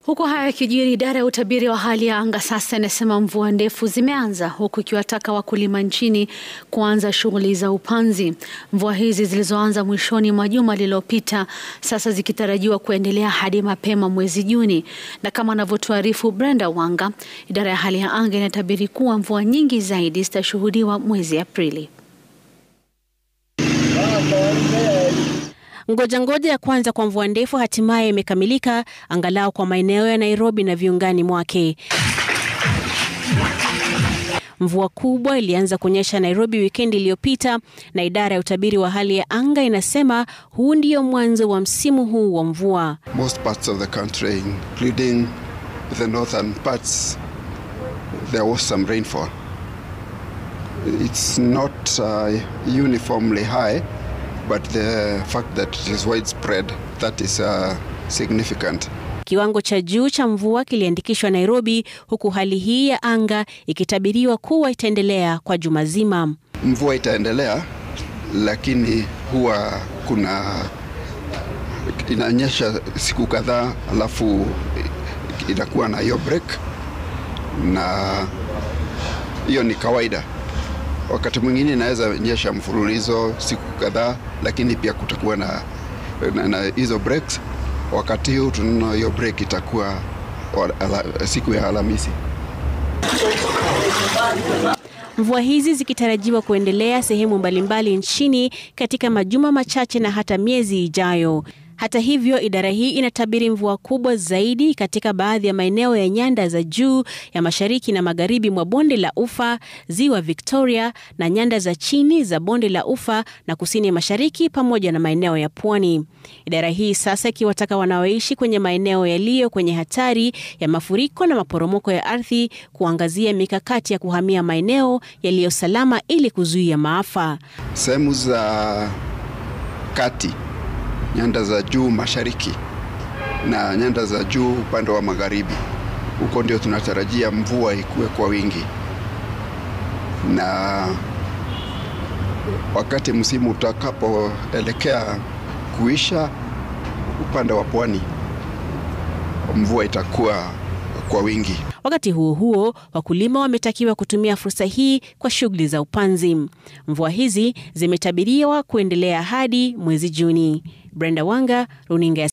Huku haya yakijiri, idara ya utabiri wa hali ya anga sasa inasema mvua ndefu zimeanza, huku ikiwataka wakulima nchini kuanza shughuli za upanzi. Mvua hizi zilizoanza mwishoni mwa juma lililopita sasa zikitarajiwa kuendelea hadi mapema mwezi Juni, na kama anavyotuarifu Brenda Wanga, idara ya hali ya anga inatabiri kuwa mvua nyingi zaidi zitashuhudiwa mwezi Aprili. Ngoja ngoja ya kwanza kwa mvua ndefu hatimaye imekamilika angalau kwa maeneo ya Nairobi na viungani mwake. Mvua kubwa ilianza kunyesha Nairobi wikendi iliyopita na idara ya utabiri wa hali ya anga inasema huu ndio mwanzo wa msimu huu wa mvua. Most parts of the country including the northern parts there was some rainfall. It's not uh, uniformly high but the fact that it is widespread that is uh, significant. Kiwango cha juu cha mvua kiliandikishwa Nairobi, huku hali hii ya anga ikitabiriwa kuwa itaendelea kwa juma zima. Mvua itaendelea, lakini huwa kuna inanyesha siku kadhaa, alafu inakuwa na hiyo break, na hiyo ni kawaida. Wakati mwingine inaweza nyesha mfululizo siku kadhaa, lakini pia kutakuwa na, na, na hizo breaks. Wakati huu tunaona hiyo break itakuwa ala, siku ya Alhamisi. Mvua hizi zikitarajiwa kuendelea sehemu mbalimbali nchini katika majuma machache na hata miezi ijayo. Hata hivyo, idara hii inatabiri mvua kubwa zaidi katika baadhi ya maeneo ya nyanda za juu ya mashariki na magharibi mwa bonde la Ufa, ziwa Victoria na nyanda za chini za bonde la Ufa na kusini mashariki pamoja na maeneo ya pwani. Idara hii sasa ikiwataka wanaoishi kwenye maeneo yaliyo kwenye hatari ya mafuriko na maporomoko ya ardhi kuangazia mikakati ya kuhamia maeneo yaliyo salama ili kuzuia maafa. Sehemu za kati nyanda za juu mashariki na nyanda za juu upande wa magharibi, huko ndio tunatarajia mvua ikuwe kwa wingi, na wakati msimu utakapoelekea kuisha, upande wa pwani mvua itakuwa kwa wingi. Wakati huo huo, wakulima wametakiwa kutumia fursa hii kwa shughuli za upanzi. Mvua hizi zimetabiriwa kuendelea hadi mwezi Juni. Brenda Wanga, Runinga